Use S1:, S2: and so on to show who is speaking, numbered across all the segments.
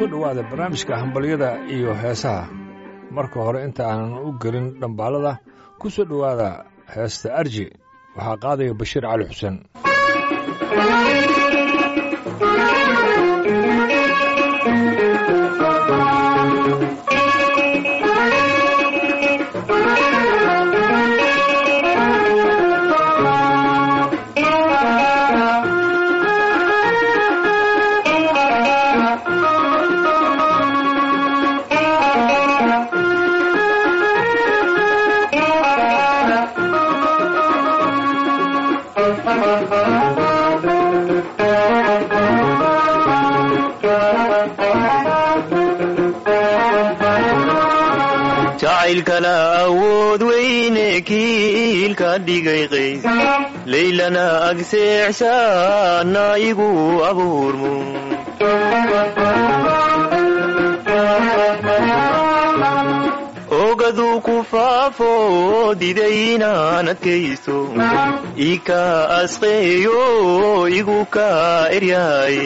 S1: soo dhowaada barnaamijka hambalyada iyo heesaha marka hore inta aanan u gelin dhambaalada ku soo dhowaada heesta arji waxaa qaadaya bashiir cali xuseen
S2: jacaylkana awood weyne kiilka dhigay qays laylana agseexshaana igu abuurmo ogaduu ku faafo diday inaan adkaysto ika asqeeyo igu ka eryaaye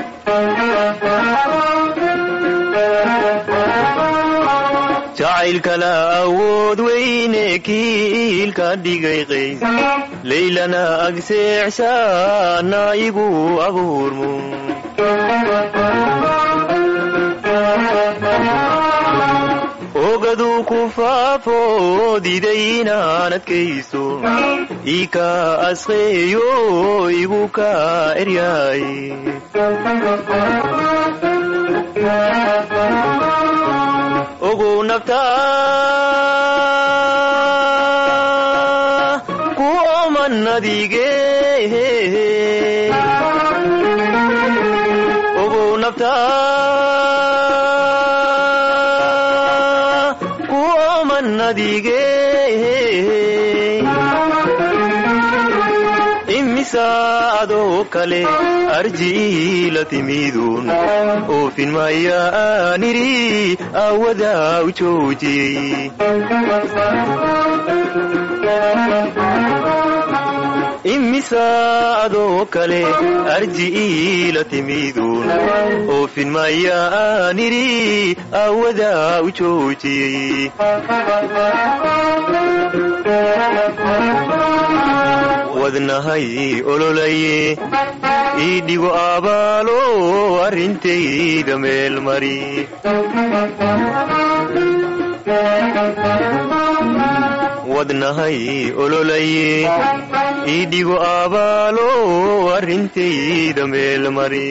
S2: jacaylkana awood weyne kiilka dhigay qays laylana agseexshaana igu abuurmo ogaduu ku faafo diday inaan adkaysto ika asqeeyo igu ka eryaaye ogow naftaa ku oman adige ogow naftaa ku oman adige imisaadoo kale arji la timidun oofin maya aaniri awadaa u joojiyey imisaadoo kale arji la timidun oofin maya aaniri awadaa u joojiyey wadnahay ololaye ii dhigo abaalo arrintayda meel mari wadnahay ololaye ii dhigo abaalo arrintayda meel mari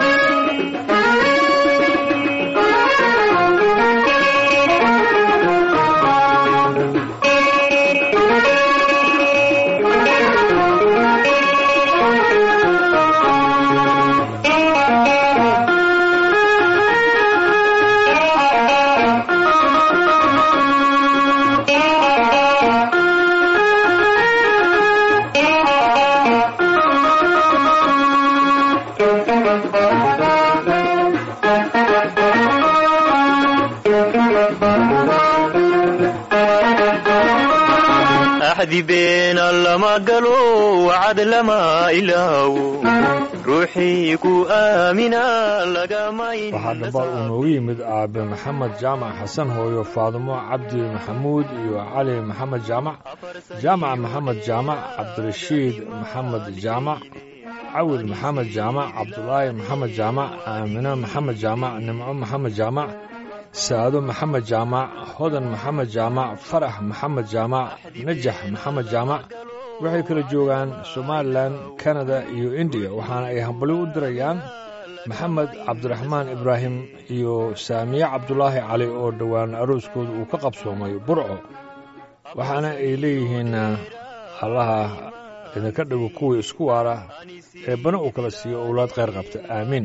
S2: axdi beena lama galo wacad lama ilaawo ruuxii ku aamina
S1: waxaa dhambaal uu noogu yimid aabe maxamed jaamac xasan hooyo faadimo cabdi maxamuud iyo cali maxamed jaamac jaamac maxamed jaamac cabdirashiid maxamed jaamac cawil maxamed jaamac cabdulaahi maxamed jaamac aamino maxamed jaamac nimco maxamed jaamac saado maxamed jaamac hodan maxamed jaamac farax maxamed jaamac najax maxamed jaamac waxay kala joogaan somalilan kanada iyo indiya waxaana ay hambalyo u dirayaan maxamed cabdiraxmaan ibraahim iyo saamiye cabdulaahi cali oo dhowaan arooskooda uu ka qabsoomay burco waxaana ay leeyihiin allaha idinka dhigo kuwii isku waara ee bana uu kala siiyo owlaad khayr qabta aamiin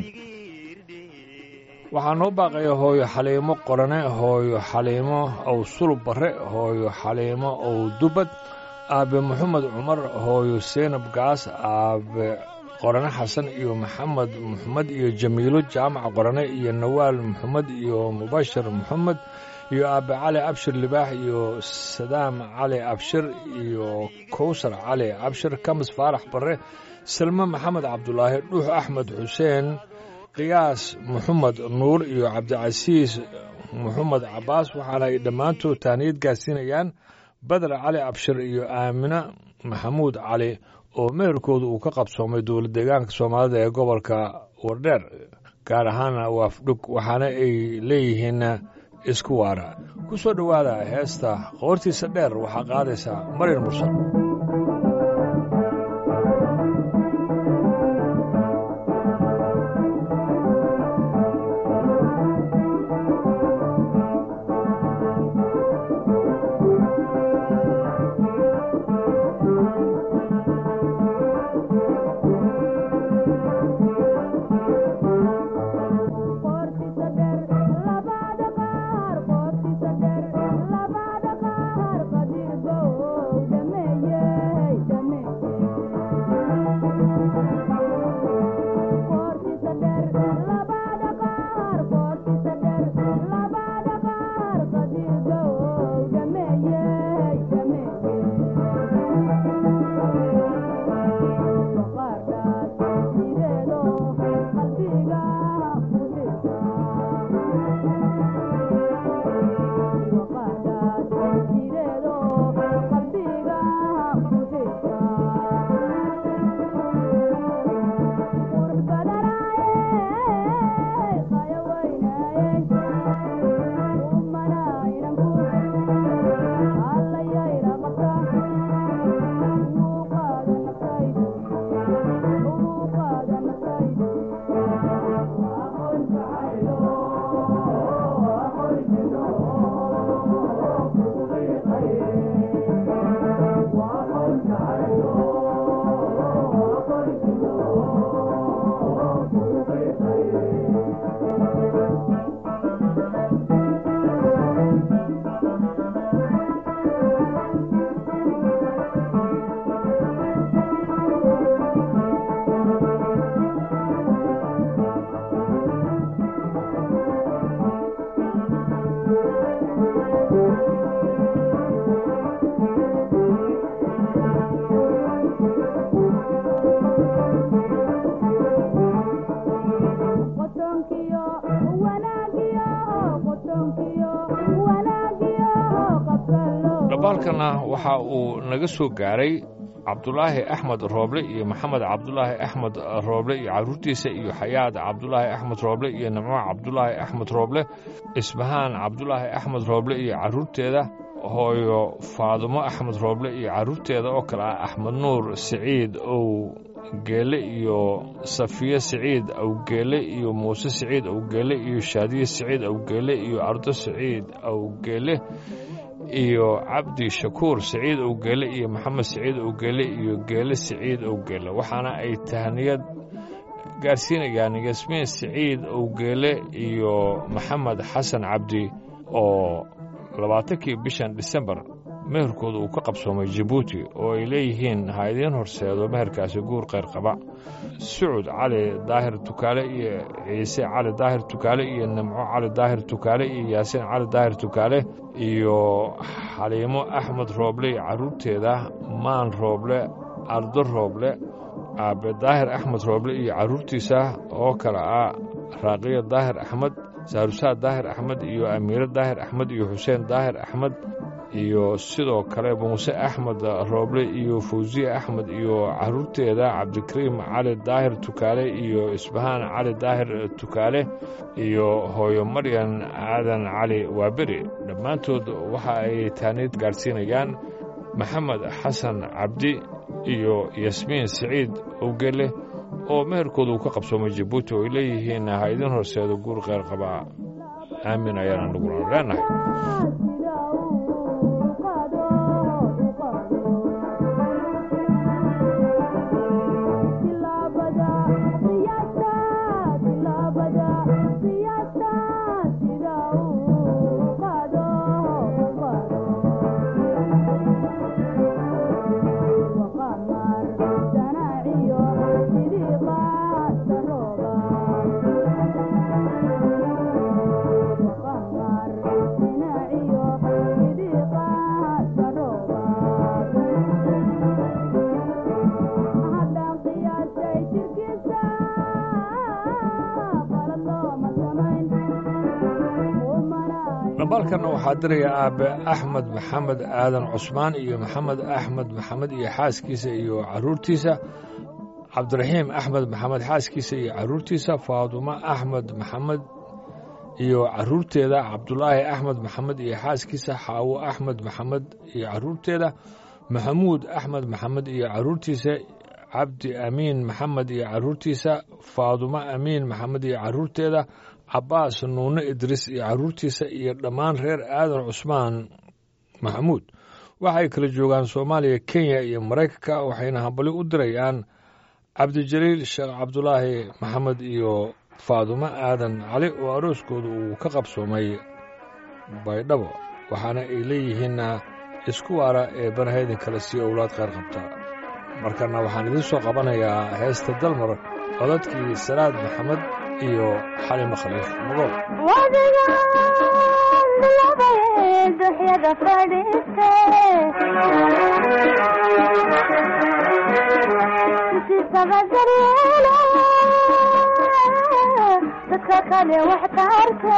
S1: waxaa noo baaqaya hooyo xaliimo qorane hooyo xaliimo ow sulub barre hooyo xaliimo ow dubad aabe moxamed cumar hooyo seynab gaas aabe qorane xasan iyo maxamed moxamed iyo jamiilo jaamac qorane iyo nawaal moxamed iyo mubashir moxamed iyo aabe cali abshir libaax iyo sadaam cali abshir iyo kowsar cali abshir kamis faarax barre salme maxamed cabdulaahi dhuux axmed xuseen qiyaas maxamed nuur iyo cabdicasiis maxamed cabbaas waxaana ay dhammaantood taaniyad gaarsiinayaan badar cali abshir iyo aamine maxamuud cali oo meherkooda uu ka qabsoomay dowlad deegaanka soomaalida ee gobolka wardheer gaar ahaana waafdhug waxaana ay leeyihiin isku waara ku soo dhowaada heesta qoortiisa dheer waxaa qaadaysaa maryar mursal dhambaalkana waxa uu naga soo gaaray cabdulaahi axmed rooble iyo maxamed cabdulaahi axmed rooble iyo carruurtiisa iyo xayaad cabdulaahi axmed rooble iyo nimco cabdulaahi axmed rooble isbahaan cabdulaahi axmed rooble iyo carruurteeda hooyo faadumo axmed rooble iyo carruurteeda oo kale ah axmed nuur siciid ow geele iyo safiye siciid awgeele iyo muuse siciid awgeele iyo shaadiye siciid awgeele iyo ardo siciid awgeele iyo cabdi shakuur siciid owgeele iyo maxamed siciid owgeele iyo geele siciid owgeele waxaana ay tahniyad gaarsiinayaan yasmiin siciid owgeele iyo maxamed xasan cabdi oo labaatankii bishan disembar meherkooda uu ka qabsoomay jabuuti oo ay leeyihiin ha idiin horseedo meherkaasi guur kheyr qaba sucud cali daahir tukaale iyo ciise cali daahir tukaale iyo nimco cali daahir tukaale iyo yaasiin cali daahir tukaale iyo xaliimo axmed rooble iyo carruurteeda maan rooble ardo rooble aabe daahir axmed rooble iyo carruurtiisa oo kale ah raaqiyo daahir axmed saarusaad daahir axmed iyo amiire daahir axmed iyo xuseen daahir axmed iyo sidoo kale muuse axmed rooble iyo fawsiye axmed iyo carruurteeda cabdikariim cali daahir tukaale iyo isbahaan cali daahir tukaale iyo hooyo maryan aadan cali waaberi dhammaantood waxa ay taaniid gaadhsiinayaan maxamed xasan cabdi iyo yasmiin siciid owgele oo meherkooda uu ka qabsoomay jabuuti oo ay leeyihiin ha idin horseedo guur kheyr qabaa aamin ayaan anaguna leenahay
S3: Thank you.
S1: dhambaalkanna waxaa diraya aabe axmed maxamed aadan cusmaan iyo maxamed axmed maxamed iyo xaaskiisa iyo caruurtiisa cabdiraxiim axmed maxamed xaaskiisa iyo caruurtiisa faadumo axmed maxamed iyo caruurteeda cabdulaahi axmed maxamed iyo xaaskiisa xaawo axmed maxamed iyo caruurteeda maxamuud axmed maxamed iyo caruurtiisa cabdi amiin maxamed iyo caruurtiisa faadumo amiin maxamed iyo caruurteeda cabaas nuune idriis iyo caruurtiisa iyo dhammaan reer aadan cusmaan maxamuud waxay kala joogaan soomaaliya kenya iyo maraykanka waxayna hambali u dirayaan cabdijaliil sheekh cabdulaahi maxamed iyo faadumo aadan cali oo arooskooda uu ka qabsoomay baydhabo waxaana ay leeyihiinna isku waara ee banahaydan kale sii owlaad qayr qabta markana waxaan idiin soo qabanayaa heesta dalmar codadkii salaad maxamed iyo xalimo khaliif magool
S3: duxyada fadhiiste si sabadaryeelo dadka kale wax taarte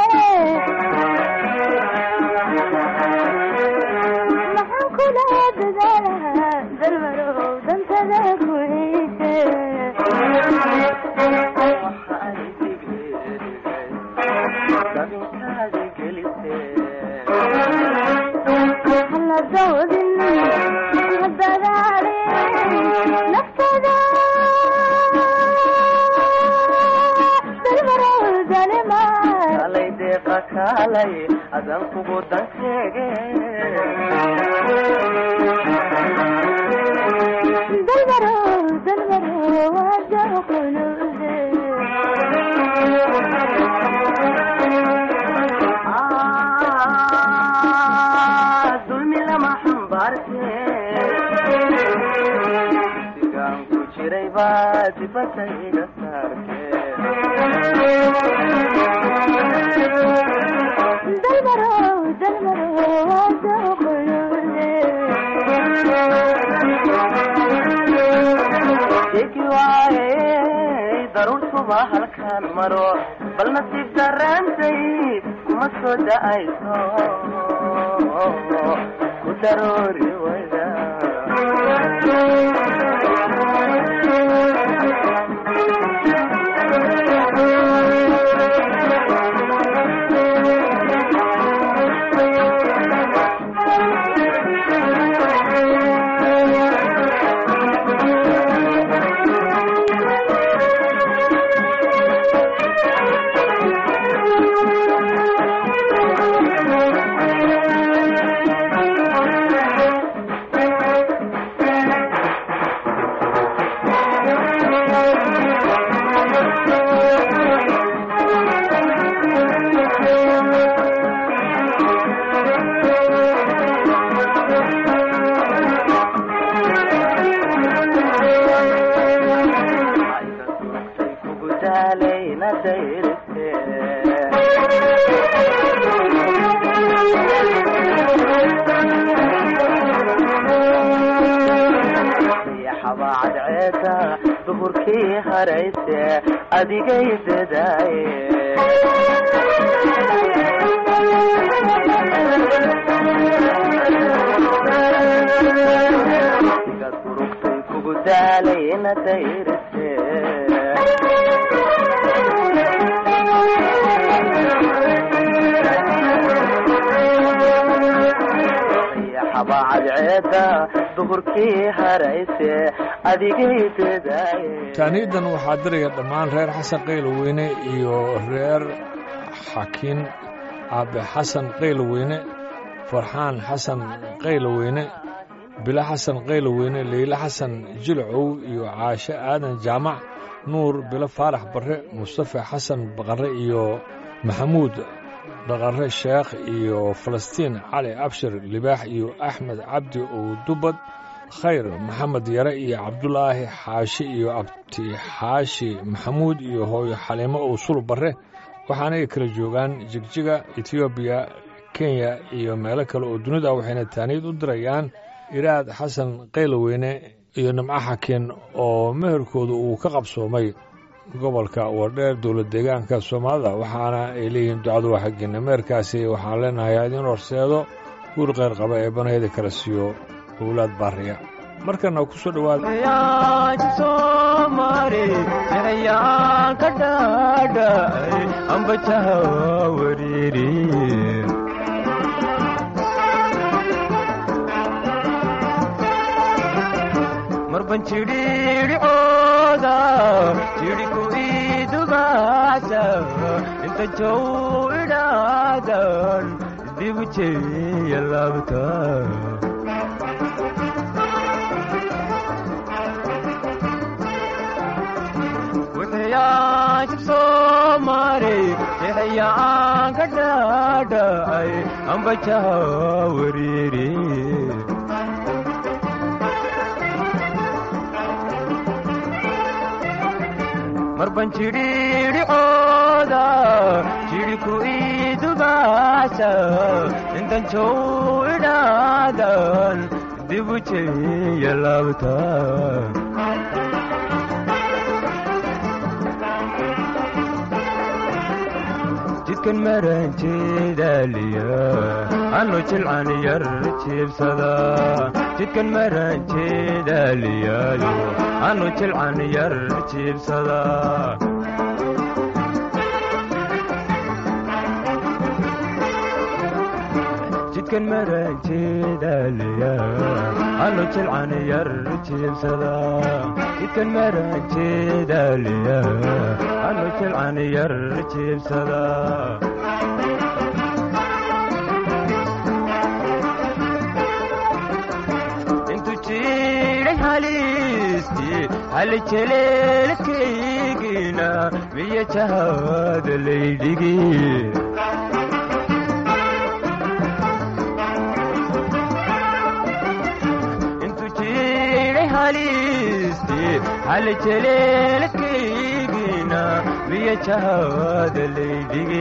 S3: maxaan kula dadaalaha dalmarow dantada ku ciise hala dawdin hadadaale naftada dalmarow dalima
S4: kalay deeqa kaalay adan kugu dan sheege
S3: dalmarow dalmarow wada qulude
S4: Ah, dulmi lama xambaarte sigaan ku jiray baa dibadda iga saarte
S3: dalmarow dalmarow wada qulude
S4: degi waaye daruurtuba halkaan maro bal nasiib darraantay kuma soo da'ayso ku daroori wayda ayda durugtay kugu daalayna dayriste yaxaba cadceeda duhurkii harayse adigay dadaaye iga durugtay kugu daalayna dayriste yaxaba cadceeda duhurkii harayse adigay dadaaye
S1: taaniidan waxaa diraya dhammaan reer xasan qayloweyne iyo reer xakiin aabe xasan qayloweyne farxaan xasan qayloweyne bilo xasan qayloweyne leyle xasan jilcow iyo caashe aadan jaamac nuur bilo faarax barre mustafa xasan baqarre iyo maxamuud dhaqarre sheekh iyo falastiin cali abshir libaax iyo axmed cabdi owdubad khayr maxamed yare iyo cabdulaahi xaashi iyo abti xaashi maxamuud iyo hooyo xaliimo owsul barre waxaanay kala joogaan jigjiga etoobiya kenya iyo meelo kale oo dunida waxayna taaniid u dirayaan iraad xasan qayloweyne iyo nimco xakiin oo meherkooda uu ka qabsoomay gobolka wardheer dowlad deegaanka soomaalida waxaana ay leeyihiin ducadu waa xaggeena meerkaasi waxaan leenahay idin horseedo guur qayr qaba ee banayda kala siiyo owlaad baariya markana ku soo dhowaada
S5: marban jidhiidhicooda jidhiku idubaasa inta jow idhaadan dibu jeeya laabta wixiyaajib soo maray jexyaan ka dhaadhacay ambajaha wariiri marban jidhiidhicooda jidhiku idubaasa intan jow idhaadan dibu jeeya laabta jidkan maranjeedaaliya anu jilcan yar jiibsada jidkan maranjeedaaliyaayo anu jilcan yar jiibsada jidkan maranjeedaaliya anu jilcan yar jiibsada jidkan maranjeedaaliya anu jilcan yar jiibsada intu jiray halisti hali jeleelkaygina miya jahada laydhigi intu jiray halisti hali jeleelkaygina miya jahada laydhigi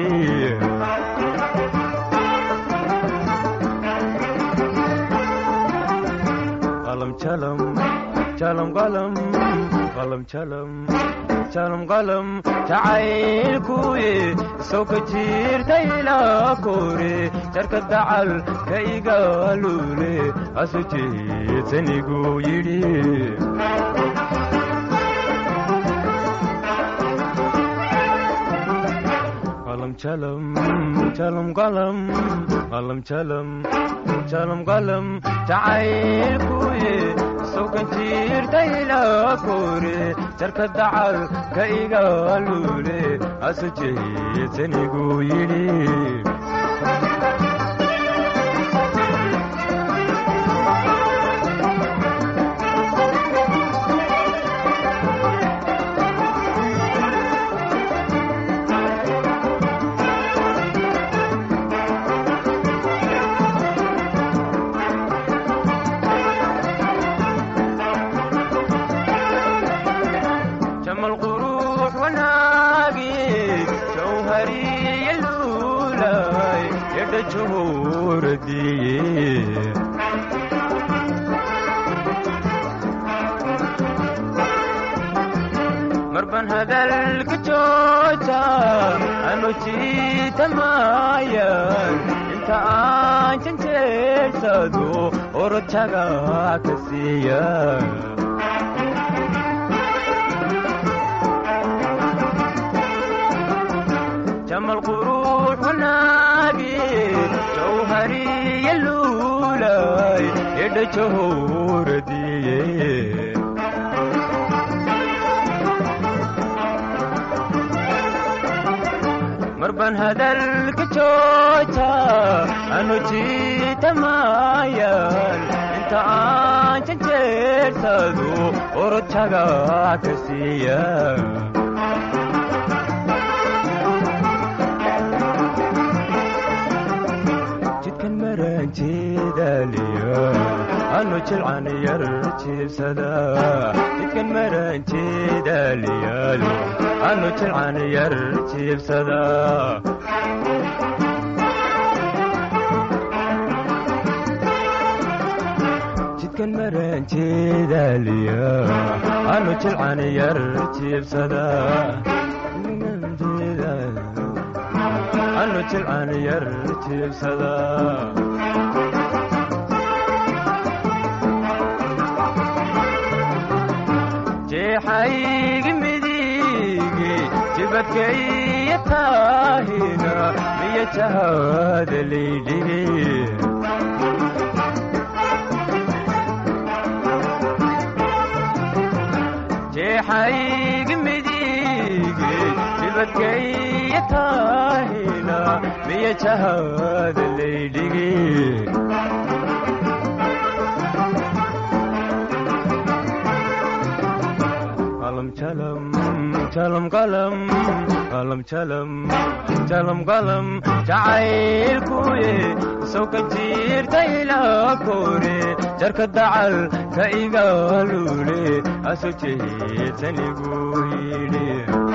S5: qalam jalam jalam qalam qalam jalam jalam qalam jacaylkuye soo ka jiirtayla kore jarka dacal ka igaalule asu jeedsanigu yidhi qalam jalam jalam qalam qalam jalam jalam qalam jacaylkuye sokan jiirtayla kore jarka dacal ka igaalule asu jeedsanigu yidhi جمل قروح وناقي جوهري اللولاي يد جهور دي مربن هذا الكجوتا أنو جيت مايا انت آنشن تيسادو ورتشاقا كسيا جمل قروح وناقي جوهري اللولاي يد جهور دي مربن هذا الكجوتا أنو جيت مايان انت آنشن جيرتادو ورتشاقا كسيا jidkan maranjeedaaliya anu jilcan yar jiibsada jidkan maranjeedaaliyaalo anu jilcan yar jiibsada jidkan daranjeedaliya anu jilcan yar jiibsada anu jilcan yar jiibsada jeexaygi midigi jibadkaiyo taahina miyo jahada laydhigi jeexaygi midigi jibadkaiyo taahina miyo jahada laydhigi qalam jalam jalam qalam qalam jalam jalam qalam jacaylkuye sawka jiirta ilaa kore jarka dacal ka igaalule aso jeedsanigu yidhi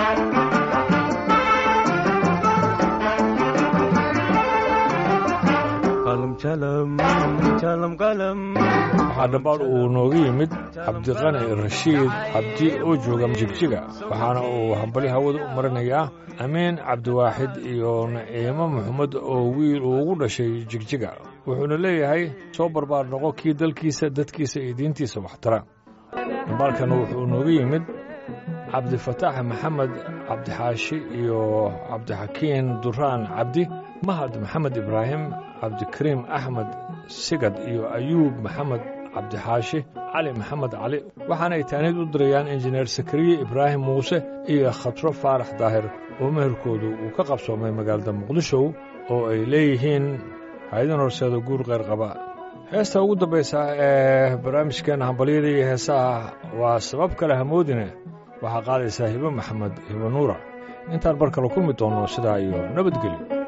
S5: qalam jalam jalam qalam
S1: waxaa dhambaal uu nooga yimid cabdiqani rashiid cabdi oo jooga jigjiga waxaana uu hambali hawada u marinayaa amiin cabdiwaaxid iyo naciimo maxamed oo wiil uu ugu dhashay jigjiga wuxuuna leeyahay soo barbaar noqo kii dalkiisa dadkiisa iyo diintiisa waxtara dhambaalkana wuxuu nooga yimid cabdifataax maxamed cabdixaashi iyo cabdixakiin duraan cabdi mahad maxamed ibraahim cabdikariim axmed sigad iyo ayuub maxamed cabdixaashi cali maxamed cali waxaanay taaniid u dirayaan injineer sakariye ibraahim muuse iyo khatro faarax daahir oo meherkoodu uu ka qabsoomay magaalada muqdisho oo ay leeyihiin haydan horseeda guur qayr qaba heesta ugu dambaysa ee barnaamijkeenna hambalyada iyo heesaha waa sabab kale hamoodine waxaa qaadaysaa hibo maxamed hibo nuura intaan bar kale kulmi doonno sidaa iyo nabadgelyo